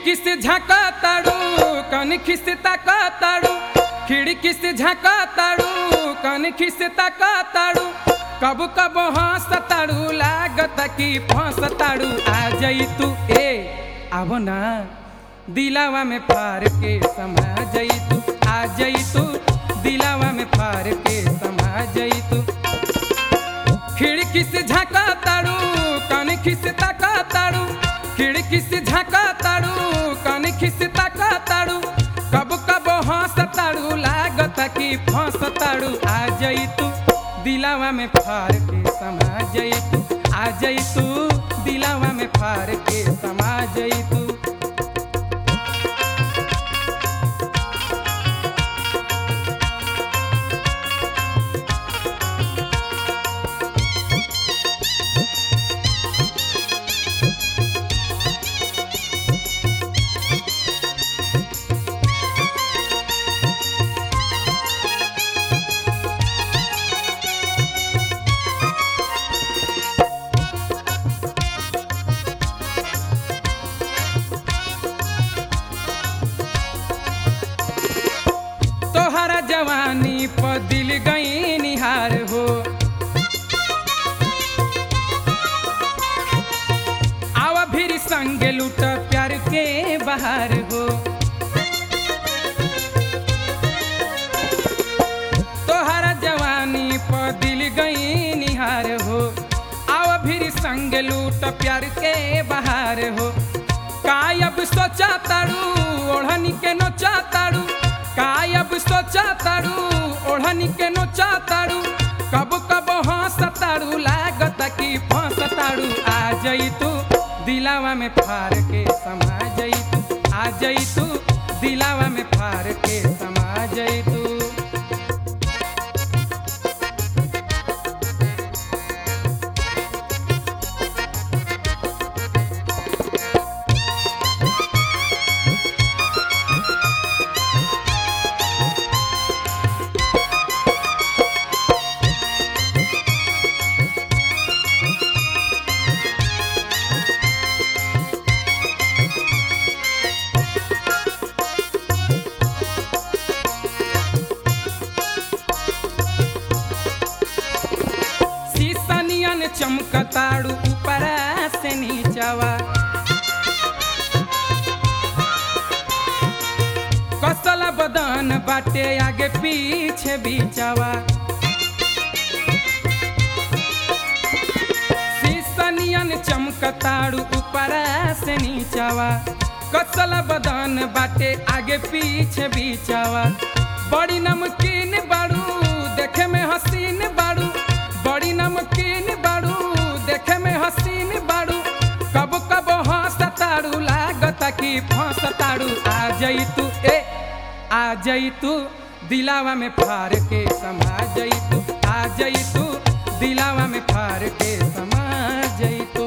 खिड़की से झाँका ताड़ू कनखी से ताका ताड़ू खिड़की से झाँका ताड़ू कनखी से ताका ताड़ू कब कब हंस ताड़ू लागत कि फंस ताड़ू आ जई तू ए आबो ना दिलावा में फार के समा जई तू आ जई तू दिलावा में फार के समा जई तू खिड़की से झाँका ताड़ू कनखी से ताका ताड़ू खिड़की से झाँका ताड़ू कनखी से ताका ताड़ू कब कब हंस ताड़ू लागत कि फंस ताड़ू आ जई तू दिलावा में फार के समा जई तू आ जई तू दिलावा में फार के समा जई तू तोहरा जवानी पर दिल गई निहार हो आवा फिर संग लूट प्यार के बहार हो तोहरा जवानी पर दिल गई निहार हो आवा फिर संग लूट प्यार के बहार हो कायब सोचा ताड़ू ओढ़नी के नोचा ताड़ू कायब सोचा ताड़ू ओढ़नी के नोचा ताड़ू कब कब हंस ताड़ू लागत कि फंस ताड़ू आ जई तू दिलावा में फार के समा जई तू आ जई तू दिलावा में फार के समा जई तू शीशनियन चमकताड़ू ऊपरा से नीचवा कसल बदन बाटे आगे पीछे बीचवा शीशनियन चमकताड़ू ऊपरा से नीचवा कसल बदन बाटे आगे पीछे बीचवा बड़ी नमकीन बाड़ू देखे में हसीन बाड़ू बड़ी नमकीन बाड़ू देखे में हसीन बाड़ू कब कब हंस ताड़ू लागत कि फंस ताड़ू आ जई तू ए आ जई तू दिलावा में फार के समा जई तू आ जई तू दिलावा में फार के समा जई तू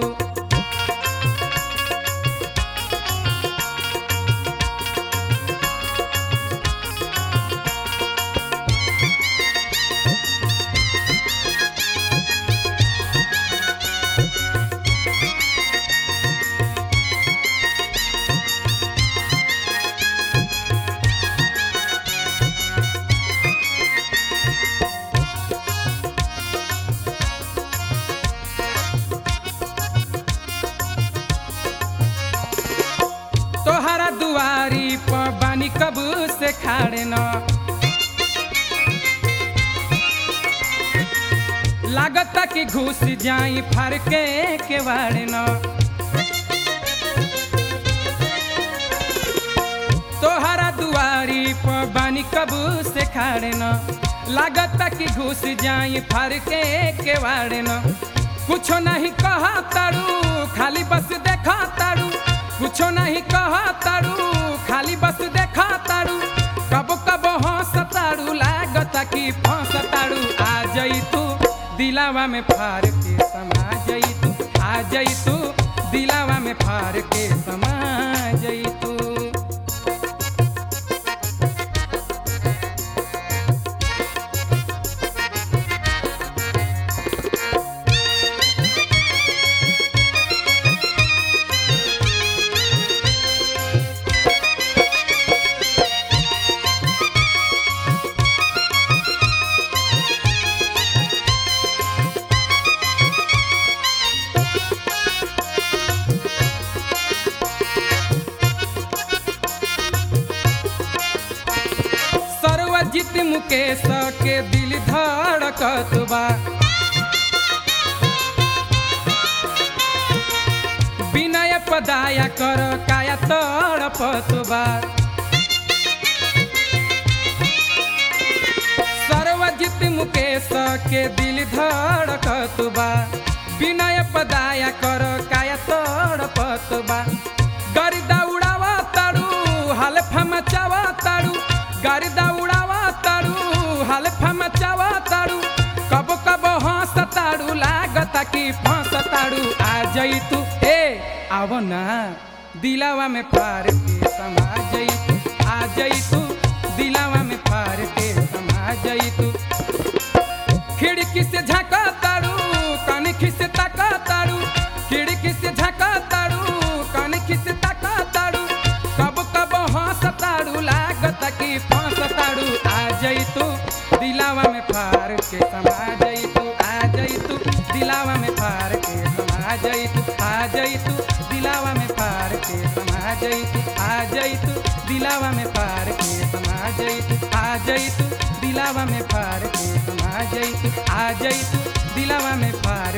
तोहरा दुआरी पर बानी कब से खाड़े न लागत कि घुस जाई फार के केवाड़े न तोहरा दुआरी पर बानी कब से खाड़े न लागत कि घुस जाई फार के केवाड़े न कुछो नहीं कहा तारू खाली बस देखा तारू कुछो नहीं कहा तारू खाली बस देखा तारू कब कब हंस तारू लागत कि फंस तारू आ जई तू दिलावा में फार के समा जई तू आ जई तू दिलावा में फार के समा जई तू सर्वजित मुकेश के दिल धड़कत बा विनय पदाया कर काया तड़पत बा सर्वजित मुकेश के दिल धड़कत बा विनय पदाया कर काया तड़पत बा गरिदा उड़ावा तारू हाल फमचावा तारू गरिदा उड़ावा तारू हाल फमचावा तारू कब कब हंस तारू लागता कि फंस तारू आ जई तू ए आव ना दिलावा में पार के समा जई तू आ जई तू दिलावा में पार के समा जई तू खिड़की से झाका तारू कनखी से ताका तारू खिड़की से झाका तारू कनखी से ताका तारू कब कब हंस तारू लागत कि फंस तारू आ जई तू दिलावा में फार के समा जई तू आ जई तू दिलावा में फार के समा जई तू आ जई तू दिलावा में फार के समा जई तू आ जई तू दिलावा में फार के समा जई तू आ जई तू दिलावा में फार के समा जई तू आ जई तू दिलावा में फार